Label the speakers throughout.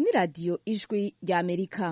Speaker 1: ni radiyo ijwi rya amerika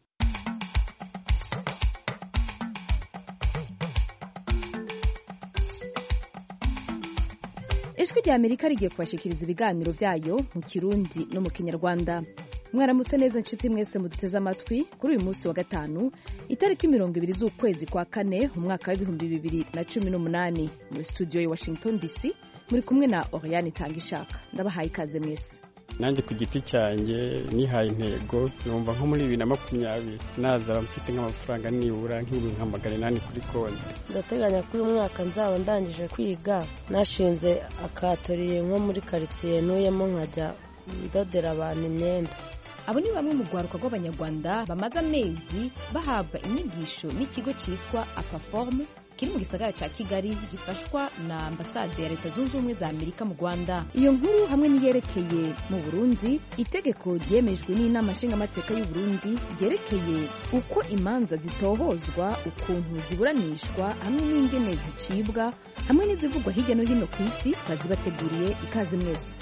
Speaker 1: ijwi rya amerika rigiye kubashikiriza ibiganiro byayo mu kirundi no mu kinyarwanda mwaramutse neza nshuti mwese muduteze amatwi kuri uyu munsi wa gatanu itariki mirongo ibiri z'ukwezi kwa kane umwaka w'ibihumbi bibiri na cumi n'umunani muri studio ya washington dc muri kumwe na oriane itanga ishaka ndabahaye ikaze mwese
Speaker 2: nanjye ku giti cyanjye nihaye intego numva nko muri bibiri na makumyabiri nazaba mfite nk'amafaranga nibura nk'ibihumbi nka magana inani kuri konti
Speaker 3: ndateganya ko uyu mwaka nzaba ndangije kwiga nashinze akatoriye nko muri karitsiye ntuyemo nkajya ndodera abantu imyenda
Speaker 1: abo ni bamwe mu rwaruka rw'abanyarwanda bamaze amezi bahabwa inyigisho n'ikigo cyitwa apaforume kiri mu gisagara cya kigali gifashwa na ambasade ya leta zunze ubumwe za amerika mu rwanda iyo nkuru hamwe n'iyerekeye mu burundi itegeko ryemejwe n'inama nshingamateka y'u burundi ryerekeye uko imanza zitohozwa ukuntu ziburanishwa hamwe n'ingene zicibwa hamwe n'izivugwa hirya no hino ku isi bazibateguriye ikaze mwese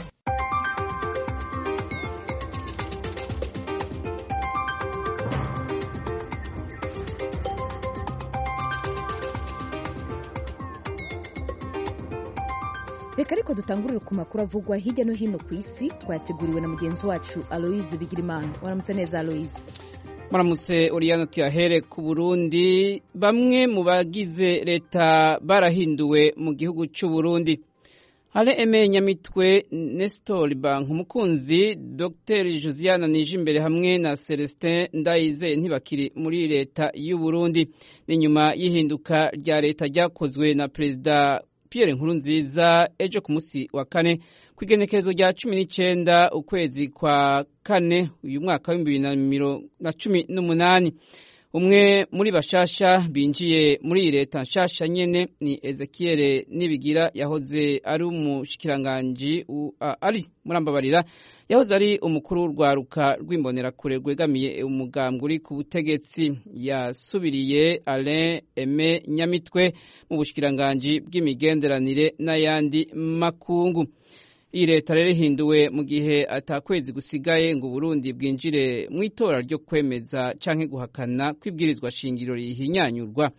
Speaker 1: reka ariko dutangurire ku makuru avugwa hirya no hino ku isi twateguriwe na mugenzi wacu aloise bigirimana waramutse neza aloise
Speaker 4: muramutse uriyana tuyahere ku burundi bamwe mu bagize leta barahinduwe mu gihugu cy'u burundi hare eme nyamitwe nestor bank umukunzi dr josiane nijimbere hamwe na celestin ndayize ntibakiri muri leta y'u burundi ni nyuma y'ihinduka rya leta ryakozwe na perezida Pierre Nkurunziza ejo ku munsi wa kane ku igenekerezo rya cumi n'icyenda ukwezi kwa kane uyu mwaka w'ibihumbi bibiri na cumi n'umunani umwe muri bashasha binjiye muri iyi leta nshasha nyene ni Ezekiel Nibigira yahoze ari umushikiranganji ari murambabarira yahoze ari umukuru w'urwaruka rw'imbonerakure rwegamiye umugambwe uri ku butegetsi yasubiriye Alain Aime Nyamitwe mu bushikiranganji bw'imigenderanire n'ayandi makungu iyi leta rero ihinduwe mu gihe atakwezi gusigaye ngo Burundi bwinjire mu itora ryo kwemeza canke guhakana kw'ibwirizwa shingiro rihinyanyurwa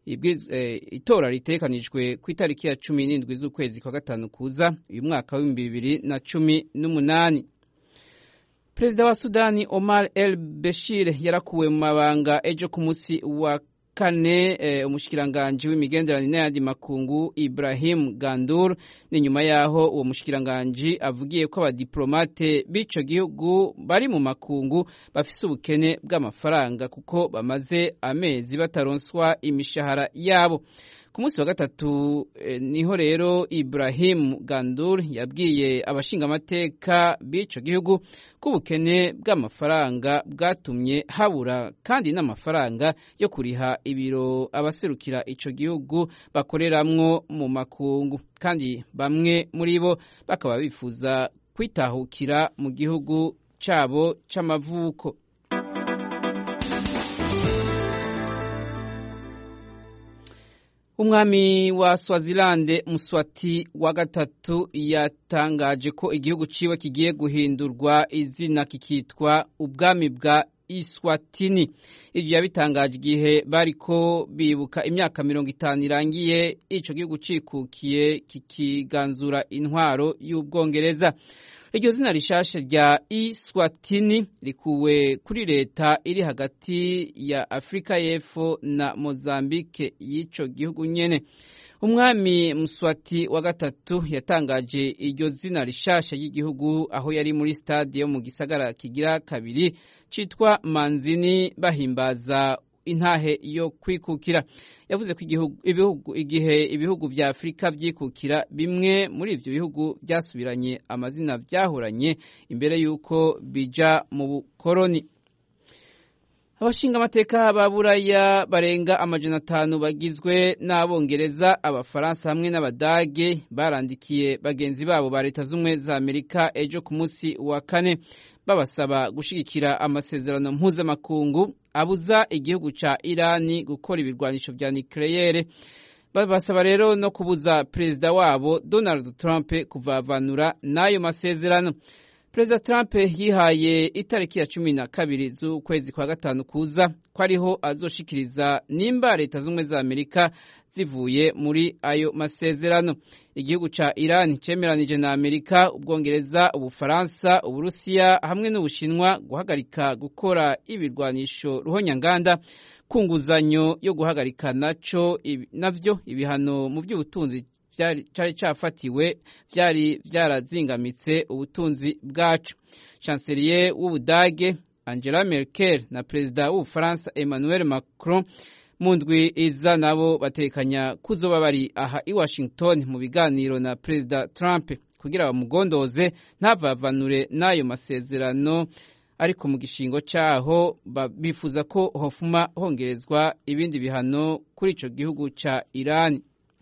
Speaker 4: itora ritekanijwe ku itariki ya cumi n'indwi z'ukwezi kwa gatanu kuza uyu mwaka w'ibihumbi bibiri na cumi n'umunani perezida wa sudani omar el beshir yarakuwe mu mabanga ejo ku munsi wa kane eh, umushikiranganji w'imigenderanire n'ayandi makungu Ibrahim Gandur ni nyuma yaho uwo mushikiranganji avugiye ko abadiplomate b'ico gihugu bari mu makungu bafise ubukene bw'amafaranga kuko bamaze amezi bataronswa imishahara yabo ku munsi wa gatatu eh, niho rero Ibrahim Gandur yabwiye abashingamateka b'ico gihugu ko ubukene bw'amafaranga bwatumye habura kandi n'amafaranga yo kuriha ibiro abaserukira ico gihugu bakoreramwo mu makungu kandi bamwe muri bo bakaba bifuza kwitahukira mu gihugu cabo c'amavuko umwami wa swazilande muswati wa gatatu yatangaje ko igihugu ciwe kigiye guhindurwa izina kikitwa ubwami bwa iswatini ivyo yabitangaje igihe bariko bibuka imyaka mirongo itanu irangiye ico gihugu cikukiye kikiganzura intwaro y'ubwongereza iryo zina rishasha rya iswatini rikuwe kuri leta iri hagati ya afurika y'epfo na mozambike y'ico gihugu nyene umwami muswati wa gatatu yatangaje iryo zina rishasha ry'igihugu aho yari muri stade yo mu gisagara kigira kabiri citwa manzini bahimbaza intahe yo kwikukira yavuze ko ibihugu igihe ibihugu vya Afurika vyikukira bimwe muri ivyo bihugu vyasubiranye amazina vyahoranye imbere y'uko bija mu bukoroni abashinga amateka ba buraya barenga amajana atanu bagizwe n'abongereza abafaransa hamwe n'abadage barandikiye bagenzi babo ba leta z'ubumwe za amerika ejo ku munsi wa kane babasaba gushigikira amasezerano mpuzamakungu abuza igihugu ca irani gukora ibirwanisho vya nikleyere babasaba rero no kubuza perezida wabo donald trump kuvavanura n'ayo masezerano perezida trump yihaye itariki ya cumi na kabiri z'ukwezi kwa gatanu kuza ko ariho azoshikiriza nimba leta z'ubumwe za amerika zivuye muri ayo masezerano igihugu ca iran cemeranije na amerika ubwongereza ubufaransa uburusiya hamwe n'ubushinwa guhagarika gukora ibirwanisho ruhonyanganda ku nguzanyo yo guhagarika naco navyo ibihano mu by'ubutunzi cyari cyafatiwe byari byarazingamitse ubutunzi bwacu chancelier w'ubudage angela merkel na perezida w'ubufaransa emmanuel macron mu ndwi iza nabo batekanya kuzoba bari aha i washington mu biganiro na perezida trump kugira bamugondoze ntavavanure n'ayo masezerano ariko mu gishingo cyaho bifuza ko hofuma hongerezwa ibindi bihano kuri ico gihugu ca irani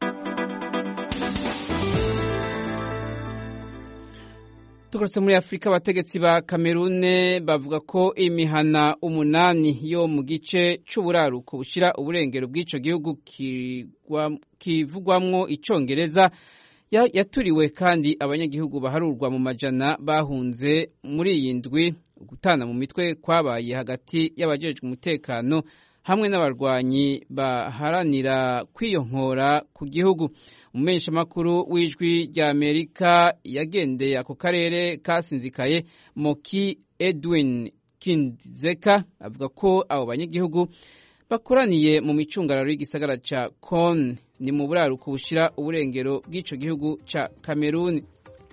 Speaker 4: tugarutse muri afurika abategetsi ba kamerune bavuga ko imihana umunani yo mu gice c'uburaruko bushira uburengero bw'ico gihugu kivugwamwo icongereza yaturiwe kandi abanyagihugu baharurwa mu majana bahunze muri iyi ndwi gutana mu mitwe kwabaye hagati y'abajejwe umutekano hamwe n'abarwanyi baharanira kwiyonkora ku gihugu umumenyeshamakuru w'ijwi rya amerika yagendeye ako karere kasinzikaye moki edwin kinzeka avuga ko abo banyagihugu bakoraniye mu micungararo y'igisagara ca kon ni mu buraruko bushira uburengero bw'ico gihugu ca kameruni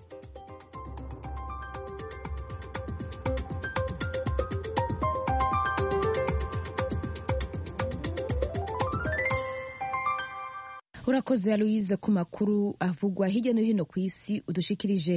Speaker 1: urakoze aloyize ku makuru avugwa hirya no hino ku isi udushikirije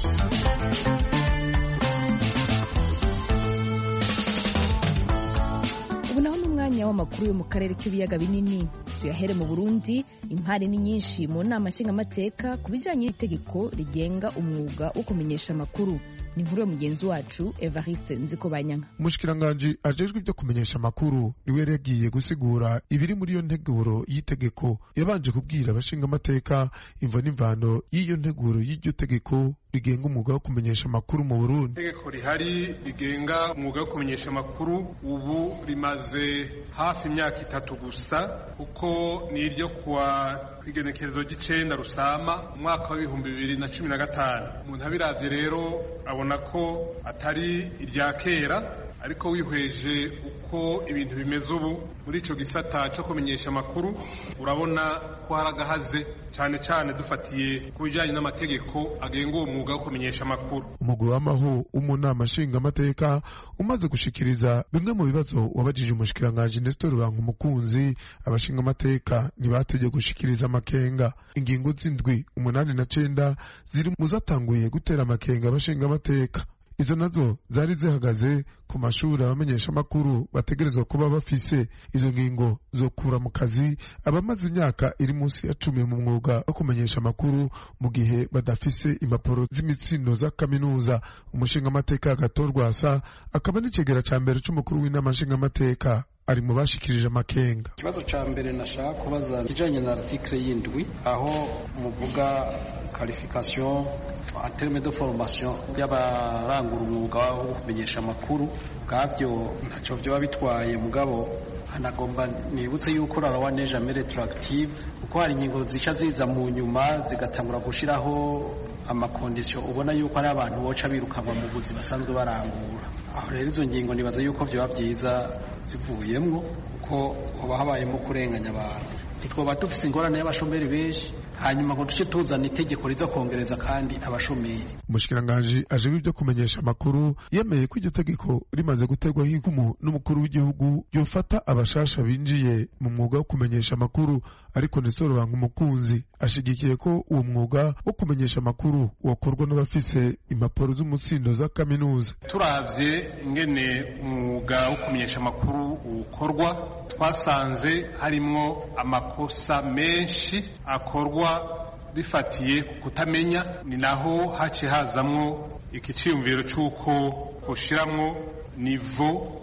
Speaker 1: ubu naho ni umwanya w'amakuru yo mu karere k'ibiyaga binini tuyahere mu burundi impari ni nyinshi mu nama nshingamateka ku bijyanye n'itegeko rigenga umwuga wo kumenyesha amakuru ni inkuru ya mugenzi wacu evariste nziko banyanga
Speaker 5: umushikiranganji ajejwe ibyo kumenyesha amakuru niwe yari yagiye gusigura ibiri muri iyo nteguro y'itegeko yabanje kubwira abashinga amateka imvo n'imvano y'iyo nteguro y'iryo tegeko rigenga umwuga wo kumenyesha amakuru mu burundi
Speaker 6: itegeko rihari rigenga umwuga wo kumenyesha amakuru ubu rimaze hafi imyaka itatu gusa kuko ni iryo kuwa igenekerezo ry'icenda rusama umwaka w'ibihumbi bibiri na cumi na gatanu umuntu abiravye rero abona ko atari irya kera ariko wihweje uko ibintu bimeze ubu muri ico gisata co kumenyesha amakuru urabona ko hari agahaze cyane cyane dufatiye ku bijyanye n'amategeko agenga uwo mwuga wo kumenyesha amakuru
Speaker 5: umugwi w'amaho w'umunama nshingamateka umaze gushikiriza bimwe mu bibazo wabajije umushikiranganji Nestor Bankumukunzi abashingamateka ntibategeye gushikiriza amakenga ingingo z'indwi umunani na cenda ziri mu zatanguye gutera amakenga abashingamateka izo nazo zari zihagaze ku mashuri abamenyesha amakuru bategerezwa kuba bafise izo ngingo zo kura mu kazi abamaze imyaka iri munsi ya cumi mu mwuga wo kumenyesha amakuru mu gihe badafise impapuro z'imitsindo za kaminuza umushinga amateka agatorwasa akaba n'icegera ca mbere c'umukuru w'inama nshingamateka ari mu bashikirije amakenga
Speaker 7: ikibazo ca mbere nashaka kubaza kijanye na article y'indwi aho muvuga qualification en terme de formation y'abarangura umwuga wo kumenyesha amakuru bwavyo ntaco vyoba bitwaye mugabo anagomba nibutse yuko rarawa neje amere retroactive kuko hari ingingo zica ziza mu nyuma zigatangura gushiraho amakondisiyo ubona yuko ari abantu boca birukanwa mu buzi basanzwe barangura aho rero izo ngingo nibaza yuko vyoba vyiza zivuyemwo kuko hoba habayemo kurenganya abantu ntitwoba dufise ingorane y'abashomeri benshi hanyuma ngo duce tuzana itegeko riza kongereza kandi abashomeri
Speaker 5: umushikiranganji ajejwe ibyo kumenyesha amakuru yemeye ko iryo tegeko rimaze gutegwaho ikumu n'umukuru w'igihugu yofata abashasha binjiye mu mwuga wo kumenyesha amakuru ariko Nestor Bankumukunzi ashigikiye ko uwo mwuga wo kumenyesha amakuru wakorwa n'abafise impapuro z'umutsindo za kaminuza
Speaker 6: turavye ingene umwuga wo kumenyesha amakuru ukorwa twasanze harimwo amakosa menshi akorwa bifatiye ku kutamenya ni naho haciye hazamwo iki ciyumviro c'uko hoshiramwo nivo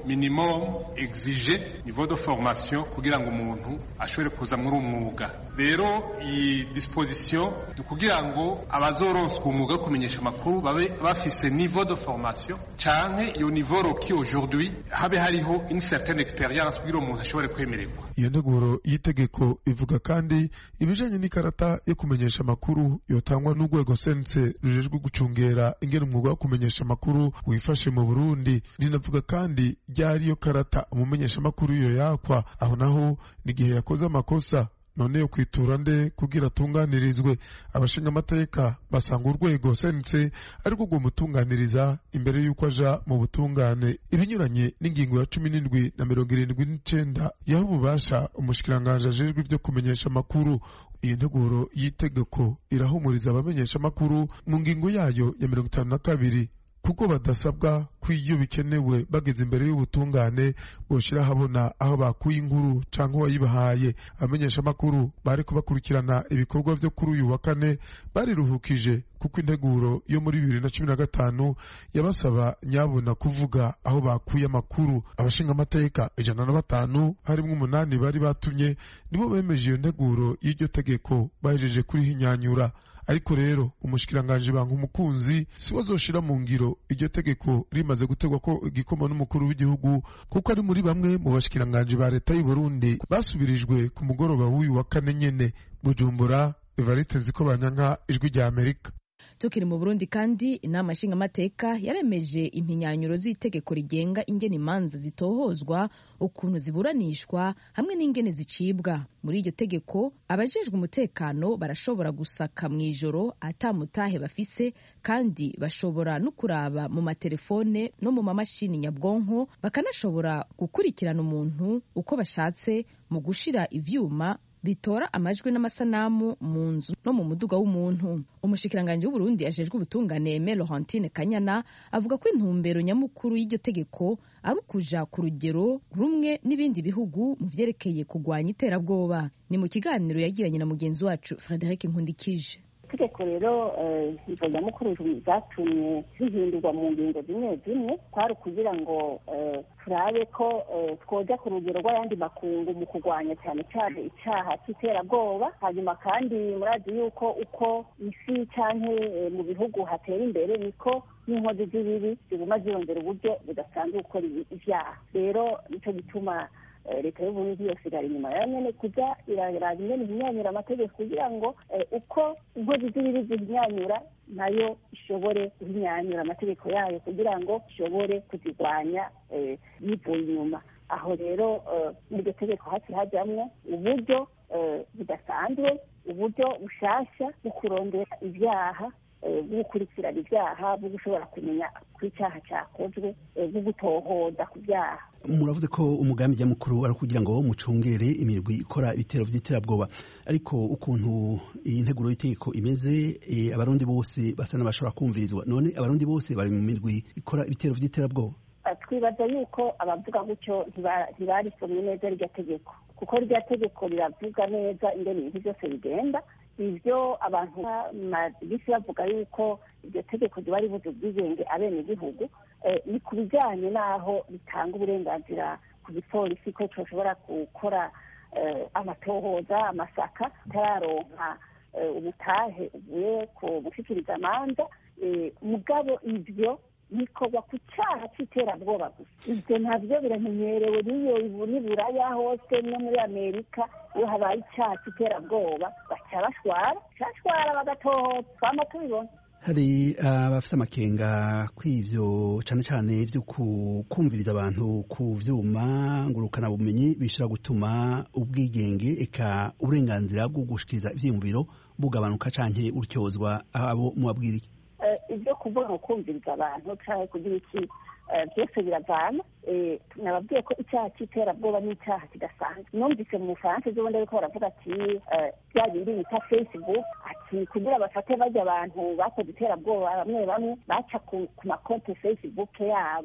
Speaker 6: minimum exige niveau de formation kugira ngo umuntu ashobore kuza muri umwuga rero iyi disposition ni kugira ngo abazoronswa umwuga wo kumenyesha amakuru babe bafise niveau de formation canke iyo niveau roki aujourd'hui habe hariho une certaine experience kugira umuntu ashobore kwemererwa
Speaker 5: iyo nteguro y'itegeko ivuga kandi ibijanye n'ikarata yo kumenyesha amakuru yotangwa n'urwego sense rujejwe gucungera ingene umwuga wo kumenyesha amakuru wifashe mu burundi rinavuga kandi ryari iyo karata umumenyesha amakuru iyo yakwa aho naho n'igihe yakoze amakosa none yo kwitura nde kugira atunganirizwe abashinga amateka basanga urwego sense ariko rwomutunganiriza imbere y'uko aja mu butungane ibinyuranye n'ingingo ya cumi n'indwi na mirongo irindwi n'icenda yaho ububasha umushikiranganji ajejwe ivyo kumenyesha amakuru iyi nteguro y'itegeko irahumuriza abamenyesha amakuru mu ngingo yayo ya mirongo itanu na kabiri kuko badasabwa ko iyo bikenewe bageze imbere y'ubutungane boshira habona aho bakuye inkuru canke uwayibahaye abamenyesha amakuru bariko bakurikirana ibikorwa vyo kuri uyu wa kane bariruhukije kuko integuro yo muri bibiri na cumi na gatanu yabasaba nyabuna kuvuga aho bakuye amakuru abashinga amateka ijana na batanu harimwo umunani bari batumye nibo bemeje iyo nteguro y'iryo tegeko bahejeje kurihinyanyura ariko rero umushikiranganji banka umukunzi si azoshira mu ngiro iryo tegeko rimaze gutegwa ko igikoma n'umukuru w'igihugu kuko ari muri bamwe mu bashikiranganji ba leta y'u Burundi basubirijwe ku mugoroba w'uyu wa kane nyene Bujumbura Evariste Nziko Banyanka ijwi rya Amerika
Speaker 1: tukiri mu burundi kandi inama nshingamateka yaremeje impinyanyuro z'itegeko rigenga ingene imanza zitohozwa ukuntu ziburanishwa hamwe n'ingene zicibwa muri iryo tegeko abajejwe umutekano barashobora gusaka mu ijoro atamutahe bafise kandi bashobora no kuraba mu matelefone no mu mamashini nyabwonko bakanashobora gukurikirana umuntu uko bashatse mu gushira ivyuma bitora amajwi n'amasanamu mu nzu no mu muduga w'umuntu umushikiranganji w'uburundi ajejwe ubutungane me laurentine kanyana avuga ko intumbero nyamukuru y'iryo tegeko ari ukuja ku rugero rumwe n'ibindi bihugu mu vyerekeye kugwanya iterabwoba ni mu kiganiro yagiranye na mugenzi wacu frederic nkundikije
Speaker 8: itegeko rero izo nyamukuru zatumye zihindurwa mu ngingo zimwe zimwe kwari ukugira ngo turabe ko twoja ku rugero rw'ayandi makungu mu kurwanya cyane cyane icyaha cy'iterabwoba hanyuma kandi murazi yuko uko isi cyane mu bihugu hatera imbere niko n'inkozi z'ibibi ziguma ziyongera uburyo budasanzwe gukora ibyaha rero nicyo gituma leta y'uburundi yose irari inyuma yayo nyene kuja iraraba ingene ihinyanyura amategeko kugira ngo uko inkozi z'ibibi zihinyanyura nayo ishobore guhinyanyura amategeko yayo kugira ngo ishobore kuzirwanya yivuye inyuma aho rero muri iryo tegeko hasi hajamwo uburyo budasanzwe uburyo bushasha bwo kurondera ibyaha bwo gukurikirana ibyaha bwo gushobora kumenya ko icyaha cyakozwe bwo gutohoza ku byaha
Speaker 9: muravuze ko umugambi nyamukuru ari ukugira ngo mucungere imirwi ikora ibitero by'iterabwoba ariko ukuntu iyi nteguro y'itegeko imeze abarundi bose basa n'abashobora kumvirizwa none abarundi bose bari mu mirwi ikora ibitero by'iterabwoba
Speaker 8: twibaza yuko abavuga gutyo ntibarisomye neza rya tegeko kuko rya tegeko riravuga neza ingene ibintu byose bigenda ibyo abantu bisi bavuga yuko iryo tegeko riba ribuze ubwigenge abenegihugu ni ku bijyanye n'aho ritanga uburenganzira ku gipolisi ko coshobora gukora amatohoza amasaka atararonka ubutahe uvuye ku gushikiriza amanza mugabo ibyo bikorwa ku cyaha cy'iterabwoba gusa ibyo ntabyo biramenyerewe n'iyo n'iburaya hose no muri amerika iyo habaye icyaha cy'iterabwoba baca bashwara bashwara bagatohoza twama tubibona
Speaker 9: hari abafite amakenga kw'ivyo cane cane vyo kumviriza abantu ku vyuma ngurukana bumenyi bishobora gutuma ubwigenge eka uburenganzira bwo gushikiriza ivyiyumviro bugabanuka canke uryozwa abo mubabwira iki
Speaker 8: ibyo kuvuga ngo kumviriza abantu cyangwa kugira iki byose biravana nababwiye ko icyaha cy'iterabwoba ni icyaha kidasanzwe numvise mu bufaransa ejo bundi ariko baravuga ati bya bindi bita facebook ati kugira bafate bajya abantu bakoze iterabwoba bamwe bamwe baca ku makonti facebook yabo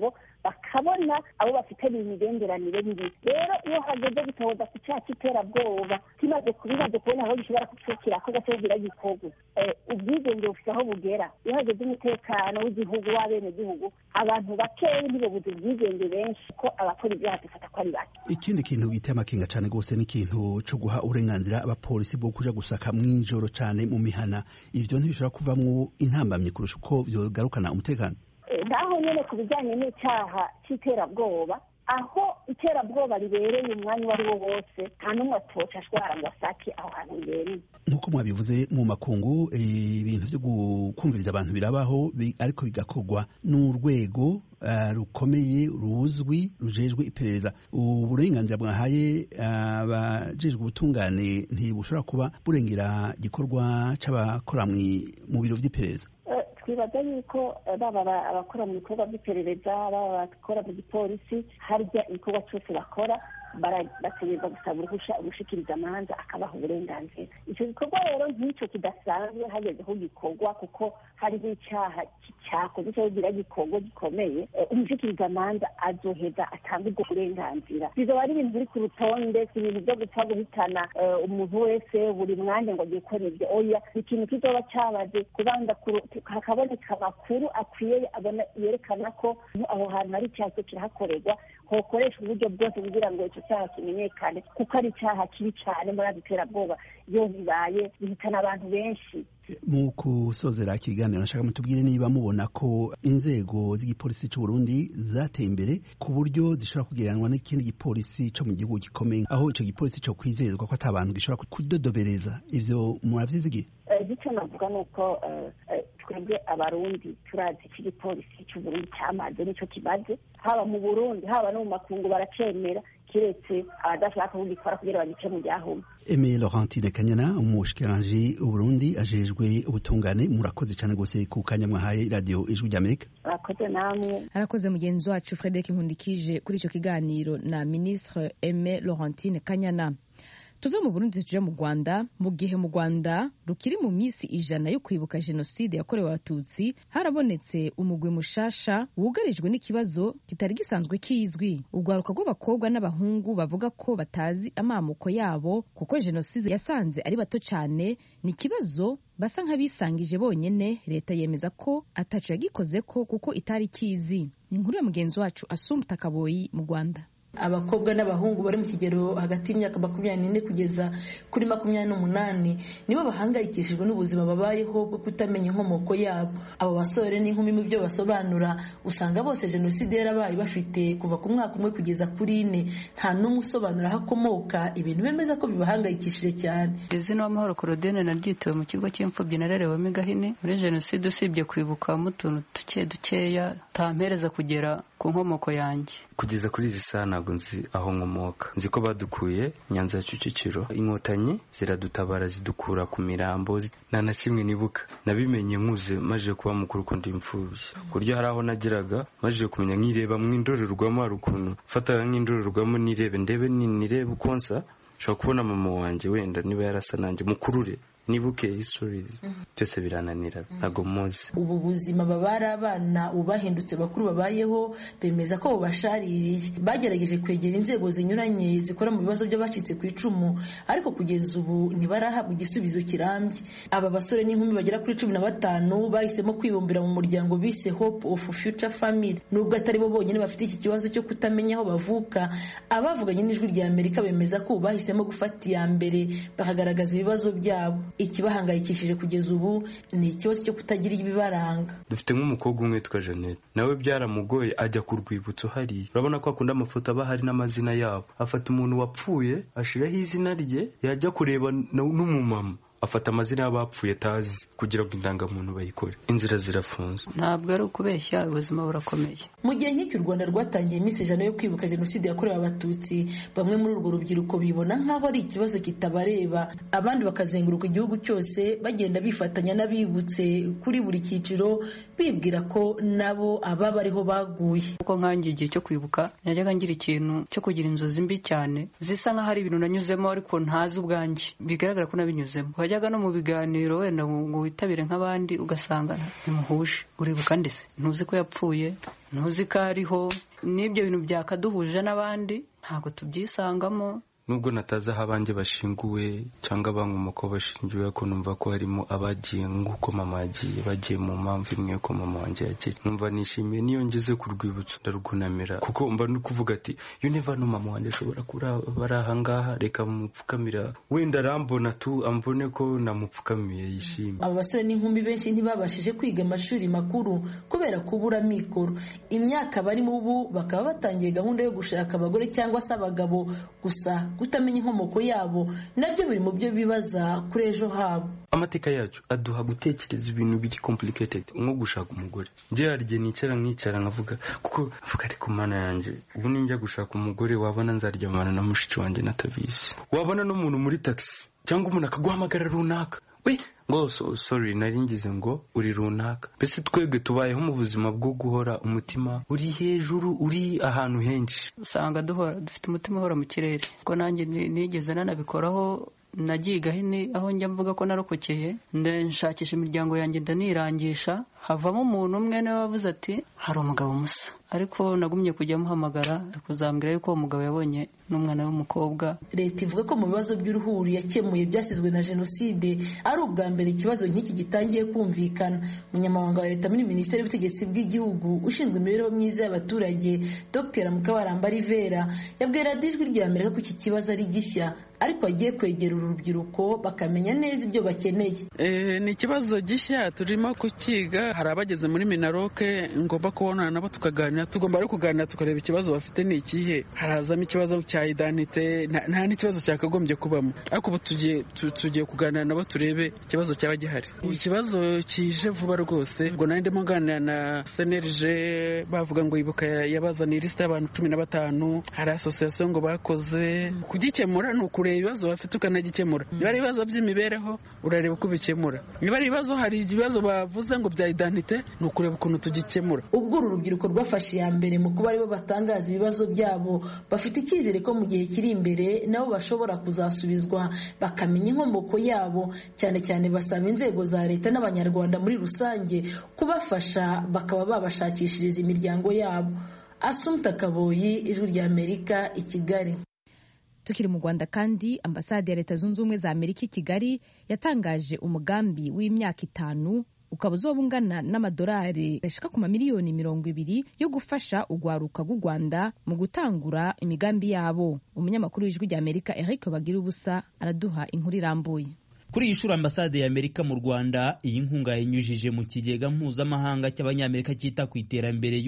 Speaker 8: bakabona abo bafite imigenderanire mibi rero iyo hageze gutoza ku cyaha cy'iterabwoba kimaze bimaze kubona aho gishobora kucukira ko gace bugira gikorwa ubwigenge bufite aho bugera iyo hageze umutekano w'igihugu w'abenegihugu abantu bakeya ntibabuze ubwigenge benshi ko abakora ibyaha dufata ko ari bake
Speaker 9: ikindi kintu giteye amakenga cyane rwose ni ikintu cyo guha uburenganzira abapolisi bwo kuja gusaka mw'ijoro cyane mu mihana ivyo ntibishobora kuvamwo intambamyi kurusha uko vyogarukana umutekano
Speaker 8: naho nyene ku bijyanye n'icyaha cy'iterabwoba aho iterabwoba ribereye umwanya uwo ari wo wose nta n'umwe atoca ashobora ngo asake aho hantu ribereye
Speaker 9: nk'uko mwabivuze mu makungu ibintu byo kumviriza abantu birabaho ariko bigakorwa n'urwego rukomeye ruzwi rujejwe iperereza uburenganzira bwahaye abajejwe ubutungane ntibushobora kuba burengera igikorwa c'abakora mu biro vy'iperereza
Speaker 8: twibaza yuko baba abakora mu bikorwa by'iperereza baba abakora mu gipolisi harya igikorwa cyose bakora bategereza gusaba uruhusha ugushikiriza amanza akabaha uburenganzira icyo gikorwa rero nk'icyo kidasanzwe hageze ko gikorwa kuko hariho icyaha cyakoze cyo kugira gikorwa gikomeye umushikiriza amanza azoheza atanga ubwo burenganzira bizoba ari ibintu biri ku rutonde si ibintu byo gupfa guhitana umuntu wese buri mwanya ngo agiye gukora ibyo oya ni ikintu kizoba cyabaze kubanza hakaboneka amakuru akwiye yerekana ko aho hantu hari icyaha cyo kirahakorerwa hokoreshwa uburyo bwose kugira ngo icyo cyaha kimenyekane kuko ari icyaha kibi cyane muri ako iterabwoba iyo bibaye bihitana abantu benshi
Speaker 9: mu kusozera ikiganiro nashaka mutubwire niba mubona ko inzego z'igipolisi cy'u Burundi zateye imbere ku buryo zishobora kugereranwa n'ikindi gipolisi cyo mu gihugu gikomeye aho icyo gipolisi cyo kwizezwa ko ata bantu gishobora kudodobereza ivyo muravyizigiye
Speaker 8: icyo navuga ni uko twebwe abarundi turazi iki gipolisi cy'u Burundi cyamaze nicyo kimaze haba mu burundi haba no mu makungu baracemera kiretse abadashaka kugikora kugira bagice mu byahumye
Speaker 9: Aimé Laurentine Kanyana umushikiranganji Burundi ajejwe ubutungane murakoze cyane gose ku kanya mwahaye radio ijwi ry'Amerika
Speaker 8: arakoze namwe
Speaker 1: arakoze mugenzi wacu Frederic Nkundikije kuri icyo kiganiro na ministre Aimé Laurentine Kanyana tuve mu burundi tuje mu rwanda mu gihe mu rwanda rukiri mu minsi ijana yo kwibuka jenoside yakorewe abatutsi harabonetse umugwi mushasha wugarijwe n'ikibazo kitari gisanzwe kizwi urwaruka rw'abakobwa n'abahungu bavuga ko batazi amamuko yabo kuko jenoside yasanze ari bato cyane ni ikibazo basa nk'abisangije bonyene leta yemeza ko ataco yagikoze ko kuko itari kizi ni inkuru ya mugenzi wacu asumta kaboyi mu rwanda
Speaker 10: abakobwa n'abahungu bari mu kigero hagati y'imyaka makumyabiri n'ine kugeza kuri makumyabiri n'umunani nibo bahangayikishijwe n'ubuzima babayeho bwo kutamenya inkomoko yabo abo basore n'inkumi mu byo basobanura usanga bose jenoside yarabaye bafite kuva ku mwaka umwe kugeza kuri ine nta n'umwe usobanura aho akomoka ibintu bemeza ko bibahangayikishije cyane
Speaker 11: izina w'amahoro korodene naryitewe mu kigo cy'imfubyi narerewemo igahini muri jenoside usibye kwibukamo utuntu duke dukeya tampereza kugera ku nkomoko yanjye
Speaker 12: kugeza kuri izi saha ntabwo nzi aho nkomoka nzi ko badukuye nyanza ya kicukiro inkotanyi ziradutabara zidukura ku mirambo nta na kimwe nibuka nabimenye nkuze maze kuba mukuru ko ndi imfubyi ku buryo hari aho nageraga maze kumenya nkireba mu indorerwamo hari ukuntu mfataga nk'indorerwamo nirebe ndebe nirebe uko nsa nshobora kubona mama wanjye wenda niba yarasa nanjye mukurure nibuke histories byose birananira ntabwo muzi
Speaker 10: ubu buzima babari abana ubu bahindutse bakuru babayeho bemeza ko bubashaririye bagerageje kwegera inzego zinyuranye zikora mu bibazo by'abacitse ku icumu ariko kugeza ubu ntibarahabwa igisubizo kirambye aba basore n'inkumi bagera kuri cumi na batanu bahisemo kwibumbira mu muryango bise hope of future family nubwo atari bo bonyine bafite iki kibazo cyo kutamenya aho bavuka abavuganye n'ijwi rya amerika bemeza ko ubu bahisemo gufata iya mbere bakagaragaza ibibazo byabo ikibahangayikishije kugeza ubu ni ikibazo cyo kutagira ibibaranga
Speaker 12: dufite nk'umukobwa umwe witwa jeannette nawe byaramugoye ajya ku rwibutso hariya urabona ko akunda amafoto aba hari n'amazina yabo afata umuntu wapfuye ashiraho izina rye yajya kureba n'umumama afata amazina y'abapfuye atazi kugira ngo indangamuntu bayikore inzira zirafunze
Speaker 11: ntabwo ari ukubeshya ubuzima burakomeye
Speaker 10: mu gihe nk'iki u rwanda rwatangiye iminsi ijana yo kwibuka jenoside yakorewe abatutsi bamwe muri urwo rubyiruko bibona nk'aho ari ikibazo kitabareba abandi bakazenguruka igihugu cyose bagenda bifatanya n'abibutse kuri buri cyiciro bibwira ko nabo aba bariho baguye
Speaker 11: kuko nkangiye igihe cyo kwibuka najyaga ngira ikintu cyo kugira inzozi mbi cyane zisa nk'aho ari ibintu nanyuzemo ariko ntazi ubwanjye bigaragara ko nabinyuzemo wajyaga no mu biganiro wenda ngo witabire nk'abandi ugasanga ntimuhuje uribuka ndetse ntuzi ko yapfuye ntuzi ko ariho n'ibyo bintu byakaduhuje n'abandi ntabwo tubyisangamo
Speaker 12: nubwo natazi aho abanjye bashinguwe cyangwa abankomoka bashingiwe ko numva ko harimo abagiye nk'uko mama yagiye bagiye mu mpamvu imwe yuko mama wanjye yagiye numva nishimiye niyo ngeze ku rwibutso ndarwunamira kuko mba no kuvuga ati yo niva no mama wanjye ashobora kuba ari ahangaha reka mupfukamira wenda arambona tu ambone ko namupfukamiye yishimye
Speaker 10: aba basore n'inkumi benshi ntibabashije kwiga amashuri makuru kubera kubura mikoro imyaka barimo ubu bakaba batangiye gahunda yo gushaka abagore cyangwa se abagabo gusa kutamenya inkomoko yabo nabyo biri mu byo bibaza kuri ejo habo
Speaker 12: amateka yacu aduha gutekereza ibintu biri complicated nko gushaka umugore njye hari igihe nicara nkicara nkavuga kuko avuga ariko mana yanjye ubu ninjya gushaka umugore wabona nzaryamana na mushiki wanjye natabizi wabona n'umuntu muri taxi cyangwa umuntu akaguhamagara runaka we ngo so, sorry nari ngize ngo uri runaka mbese twebwe tubayeho mu buzima bwo guhora umutima uri hejuru uri ahantu henshi
Speaker 11: usanga duhora dufite umutima uhora mu kirere ko nanjye nigeze nanabikoraho nagiye gahini aho njya mvuga ko narokokeye nshakisha imiryango yanjye ndanirangisha havamo umuntu umwe niwe wavuze ati hari umugabo musa ariko nagumye kujya amuhamagara kuzambwira yuko uwo mugabo yabonye n'umwana w'umukobwa
Speaker 10: leta ivuga ko mu bibazo by'uruhuri yakemuye byasizwe na jenoside ari ubwa mbere ikibazo nk'iki gitangiye kumvikana umunyamabanga wa leta muri minisiteri y'ubutegetsi bw'igihugu ushinzwe imibereho myiza y'abaturage dr mukabaramba rivera yabwiye radiyo ijwi rya amerika ko iki kibazo ari gishya ariko agiye kwegera uru rubyiruko bakamenya neza ibyo bakeneye
Speaker 13: ni ikibazo gishya turimo kukiga hari abageze muri minaroke ngomba kubonana nabo tukaganira tugomba no kuganira tukareba ikibazo bafite ni ikihe harazamo ikibazo cya idanite nta n'ikibazo cyakagombye kubamo ariko ubu tugiye kuganira nabo turebe ikibazo cyaba gihari ikibazo kije vuba rwose ubwo nari ndimo nganira na senerije bavuga ngo ibuka yabazaniye ilisita y'abantu cumi na batanu hari asosiyasiyo ngo bakoze kugikemura ni ukuri kureba ibibazo bafite ukanagikemura niba ari ibibazo by'imibereho urareba uko ubikemura niba ari ibibazo hari ibibazo bavuze ngo bya idanite ni ukureba ukuntu tugikemura
Speaker 10: ubwo uru rubyiruko rwafashe iya mbere mu kuba aribo batangaza ibibazo byabo bafite icyizere ko mu gihe kiri imbere nabo bashobora kuzasubizwa bakamenya inkomoko yabo cyane cyane basaba inzego za leta n'abanyarwanda muri rusange kubafasha bakaba babashakishiriza imiryango yabo asumta kaboyi ijwi rya amerika i kigali
Speaker 1: tukiri mu rwanda kandi ambasade ya leta zunze ubumwe za amerika i kigali yatangaje umugambi w'imyaka itanu ukaba uzoba ungana n'amadolari ashika ku mamiliyoni mirongo ibiri yo gufasha urwaruka rw'u rwanda mu gutangura imigambi yabo umunyamakuru w'ijwi rya amerika eric bagira ubusa araduha inkuru irambuye
Speaker 14: kuri iyi shuri ambasade ya amerika mu rwanda iyi nkunga yanyujije mu kigega mpuzamahanga cy'abanyamerika cyita ku iterambere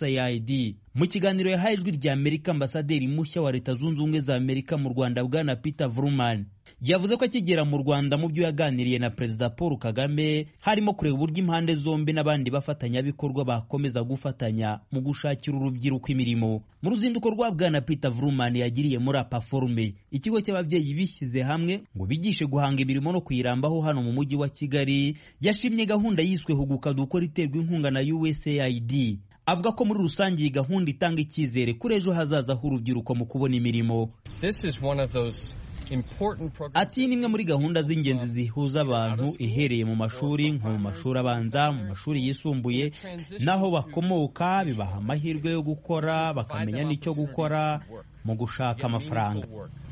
Speaker 14: usaid mu kiganiro yahaye ijwi rya amerika ambasaderi mushya wa leta zunze ubumwe za amerika mu rwanda bwana peter vruman yavuze ko akigera mu rwanda mu byo yaganiriye na perezida paul kagame harimo kureba uburyo impande zombi n'abandi bafatanyabikorwa bakomeza gufatanya mu gushakira urubyiruko imirimo mu ruzinduko rwa bwana peter vruman yagiriye muri apaforume ikigo cy'ababyeyi bishyize hamwe ngo bigishe guhanga imirimo no kuyirambaho hano mu mujyi wa kigali yashimye gahunda yiswe huguka dukora iterwa inkunga na usaid avuga ko muri rusange iyi gahunda itanga icyizere kuri ejo hazaza h'urubyiruko mu kubona imirimo ati iyi ni imwe muri gahunda z'ingenzi zihuza abantu ihereye mu mashuri nko mu mashuri abanza mu mashuri yisumbuye n'aho bakomoka bibaha amahirwe yo gukora bakamenya n'icyo gukora mu gushaka amafaranga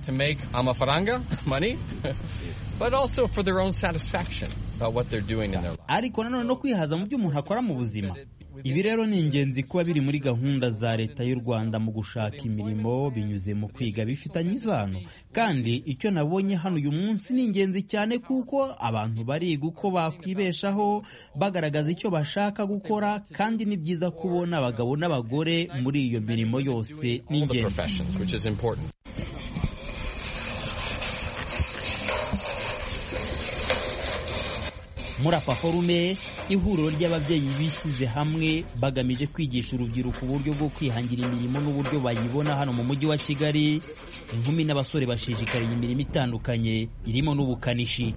Speaker 14: ariko nanone no kwihaza mu byo umuntu akora mu buzima ibi rero ni ingenzi kuba biri muri gahunda za leta y'u rwanda mu gushaka imirimo binyuze mu kwiga bifitanye isano kandi icyo nabonye hano uyu munsi ni ingenzi cyane kuko abantu bariga uko bakwibeshaho bagaragaza icyo bashaka gukora kandi ni byiza kubona abagabo n'abagore muri iyo mirimo yose ni ingenzi muri apaforume ihuriro ry'ababyeyi bishyize hamwe bagamije kwigisha urubyiruko uburyo bwo kwihangira imirimo n'uburyo bayibona hano mu mujyi wa kigali inkumi n'abasore bashishikariye imirimo itandukanye irimo n'ubukanishi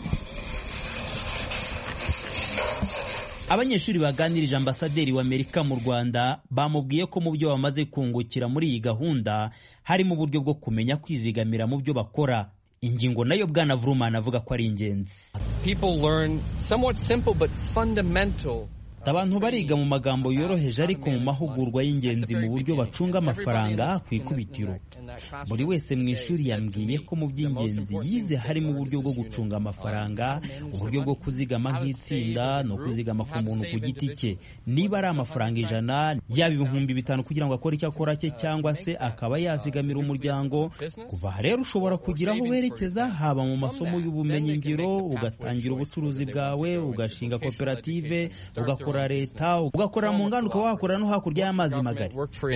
Speaker 14: abanyeshuri baganirije ambasaderi w'amerika mu rwanda bamubwiye ko mu byo bamaze kungukira muri iyi gahunda harimo uburyo bwo kumenya kwizigamira mu byo bakora ingingo nayo bwana vurumani avuga ko ari ingenzi abantu bariga mu magambo yoroheje ariko mu mahugurwa y'ingenzi mu buryo bacunga amafaranga ku ikubitiro buri wese mu ishuri yambwiye ko mu by'ingenzi yize harimo uburyo bwo gucunga amafaranga uburyo bwo kuzigama nk'itsinda no kuzigama ku muntu ku giti cye niba ari amafaranga ijana yaba ibihumbi bitanu kugira ngo akore icyo akora cye cyangwa se akaba yazigamira umuryango kuva aha rero ushobora kugira aho werekeza haba mu masomo y'ubumenyingiro ugatangira ubucuruzi bwawe ugashinga koperative ugakora leta ugakorera mu nganda ukaba wakorera no hakurya y'amazi magari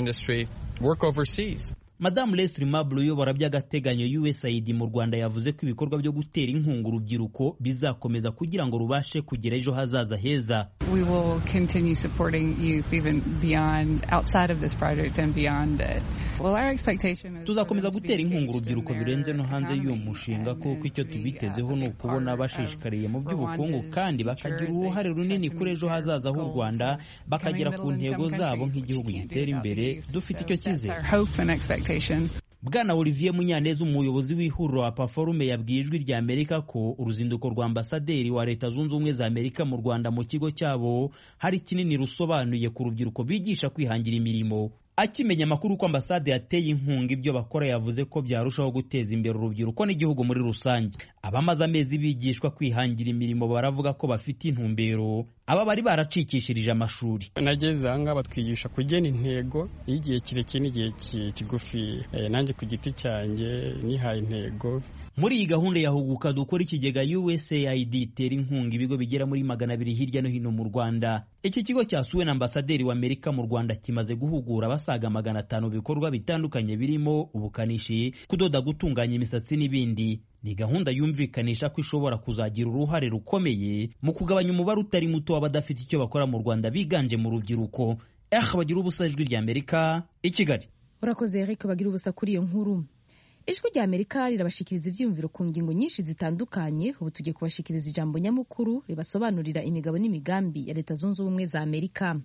Speaker 14: madamu leslie mablo uyobora by'agateganyo usaid mu rwanda yavuze ko ibikorwa byo gutera inkunga urubyiruko bizakomeza kugira ngo rubashe kugira ejo hazaza heza
Speaker 15: we will continue supporting youth even beyond outside of this project and beyond it. Well, our expectation is
Speaker 14: tuzakomeza gutera inkunga urubyiruko birenze no hanze y'uwo mushinga kuko icyo tubitezeho ni ukubona bashishikariye mu by'ubukungu kandi bakagira uruhare runini kuri ejo hazaza h'u rwanda bakagera ku ntego zabo nk'igihugu gitera imbere dufite icyo cyizere bwana olivier munyaneza umuyobozi w'ihuriro wa paforume yabwiye ijwi rya amerika ko uruzinduko rwa ambasaderi wa leta zunze ubumwe za amerika mu rwanda mu kigo cyabo hari kinini rusobanuye ku rubyiruko bigisha kwihangira imirimo akimenya amakuru ko ambasade yateye inkunga ibyo bakora yavuze ko byarushaho guteza imbere urubyiruko n'igihugu muri rusange abamaze amezi bigishwa kwihangira imirimo baravuga ko bafite intumbero aba bari baracikishirije amashuri
Speaker 2: nageze aha ngaha batwigisha kugena intego y'igihe kirekire n'igihe kigufi nanjye ku giti cyanjye nihaye intego
Speaker 14: muri iyi gahunda ya huguka dukora ikigega usaid itera inkunga ibigo bigera muri magana abiri hirya no hino mu rwanda iki kigo cyasuwe na ambasaderi wa amerika mu rwanda kimaze guhugura abasaga magana atanu bikorwa bitandukanye birimo ubukanishi kudoda gutunganya imisatsi n'ibindi ni gahunda yumvikanisha ko ishobora kuzagira uruhare rukomeye mu kugabanya umubare utari muto w'abadafite icyo bakora mu rwanda biganje mu rubyiruko eh bagira ubusa ijwi rya amerika i kigali
Speaker 1: urakoze eric bagira ubusa kuri iyo nkuru ijwi rya amerika rirabashikiriza ibyiyumviro ku ngingo nyinshi zitandukanye ubu tugiye kubashikiriza ijambo nyamukuru ribasobanurira imigabo n'imigambi ya leta zunze ubumwe za amerika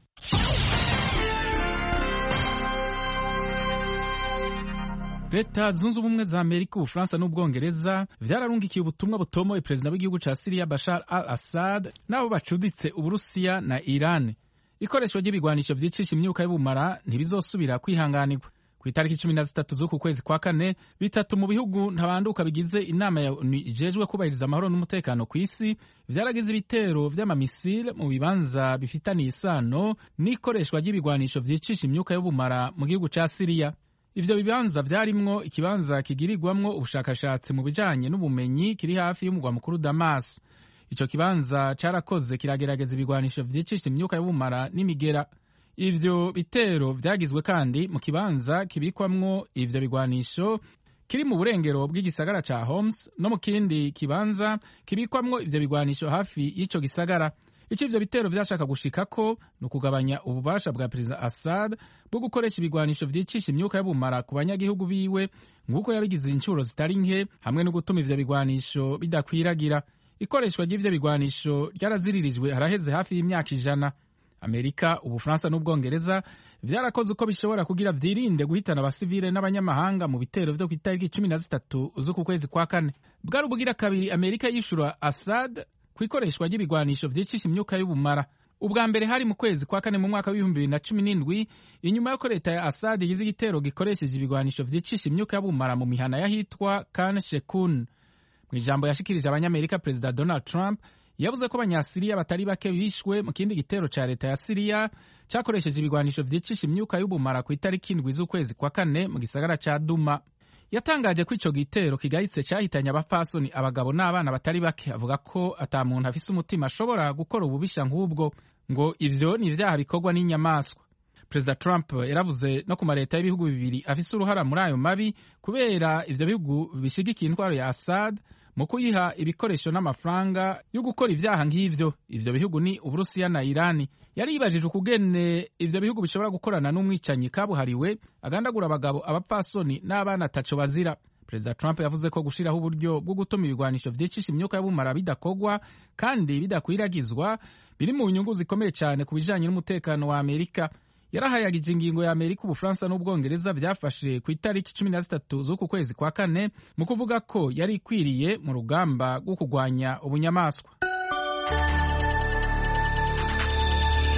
Speaker 16: leta zunze ubumwe za amerika ubufaransa n'ubwongereza vyararungikiye ubutumwa butomoye perezida w'igihugu ca siriya bashar al assad n'abo bacuditse uburusiya na iran ikoreshwa ry'ibigwanisho vyicisha imyuka y'ubumara ntibizosubira kwihanganirwa ku itariki cumi na zitatu z'uku kwezi kwa kane bitatu mu bihugu ntabanduka bigize inama ya onu ijejwe kubahiriza amahoro n'umutekano ku isi vyaragize ibitero vy'amamisile mu bibanza bifitaniye isano n'ikoreshwa ry'ibigwanisho vyicisha imyuka y'ubumara mu gihugu ca siriya ivyo bibanza vyarimwo ikibanza kigirirwamwo ubushakashatsi mu bijanye n'ubumenyi kiri hafi y'umugwa mukuru damas ico kibanza carakoze kiragerageza ibigwanisho vyicisha imyuka y'ubumara n'imigera ivyo bitero vyagizwe kandi mu kibanza kibikwamwo ivyo bigwanisho kiri mu burengero bw'igisagara ca Homs no mu kindi kibanza kibikwamwo ivyo bigwanisho hafi y'ico gisagara ico ivyo bitero vyashaka gushikako ni ukugabanya ububasha bwa perezida Assad bwo gukoresha ibigwanisho vyicisha imyuka y'ubumara ku banyagihugu biwe nk'uko yabigize inshuro zitari nke hamwe no gutuma ivyo bigwanisho bidakwiragira ikoreshwa ry'ivyo bigwanisho ryaraziririjwe haraheze hafi y'imyaka ijana amerika ubufaransa n'ubwongereza vyarakoze uko bishobora kugira vyirinde guhitana abasivile n'abanyamahanga mu bitero vyo ku itariki cumi na zitatu z'uku kwezi kwa kane bwari ubugira kabiri amerika yishura assad ku ikoreshwa ry'ibigwanisho vyicisha imyuka y'ubumara ubwa mbere hari mu kwezi kwa kane mu mwaka w'ibihumbi bibiri na cumi n'indwi inyuma y'uko leta ya assad igize igitero gikoresheje ibigwanisho vyicisha imyuka y'ubumara mu mihana y'ahitwa kan shekun mu ijambo yashikirije abanyamerika perezida donald trump yavuze ko abanyasiriya batari bake bishwe mu kindi gitero ca leta ya siriya cakoresheje ibigwanisho vyicisha imyuka y'ubumara ku itariki indwi z'ukwezi kwa kane mu gisagara ca duma yatangaje ko ico gitero kigayitse cahitanye abapfasoni abagabo n'abana batari bake avuga ko ata muntu afise umutima ashobora gukora ububisha nk'ubwo ngo ivyo ni ivyaha bikorwa n'inyamaswa perezida trump yaravuze no ku mareta y'ibihugu bibiri afise uruhara muri ayo mabi kubera ivyo bihugu bishigikiye intwaro ya assad mu kuyiha ibikoresho n'amafaranga yo gukora ivyaha nk'ivyo ivyo bihugu ni uburusiya na irani yari yibajije ukugene ivyo bihugu bishobora gukorana n'umwicanyi kabuhariwe agandagura abagabo abapfasoni n'abana ataco bazira perezida trump yavuze ko gushiraho uburyo bwo gutuma ibigwanisho vyicisha imyuka y'ubumara bidakogwa kandi bidakwiragizwa biri mu nyungu zikomeye cyane ku bijanye n'umutekano wa amerika yarahayagije ingingo ya amerika ubufaransa n'ubwongereza byafashe ku itariki cumi na zitatu z'uku kwezi kwa kane mu kuvuga ko yari ikwiriye mu rugamba rwo kurwanya ubunyamaswa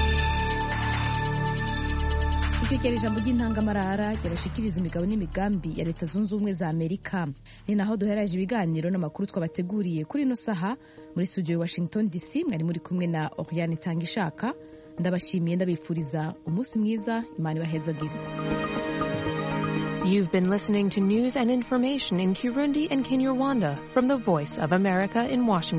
Speaker 1: dukurikira ijambo ry'intangamarara ryabashikiriza imigabo n'imigambi ya leta zunze ubumwe za amerika ni naho duheraje ibiganiro n'amakuru twabateguriye kuri ino saha muri studio ya washington dc mwari muri kumwe na oriane tanga ishaka ndabashimiye ndabifuriza umunsi mwiza imana ibahezagire
Speaker 17: You've been listening to news and information in Kirundi and Kinyarwanda from the Voice of America in Washington.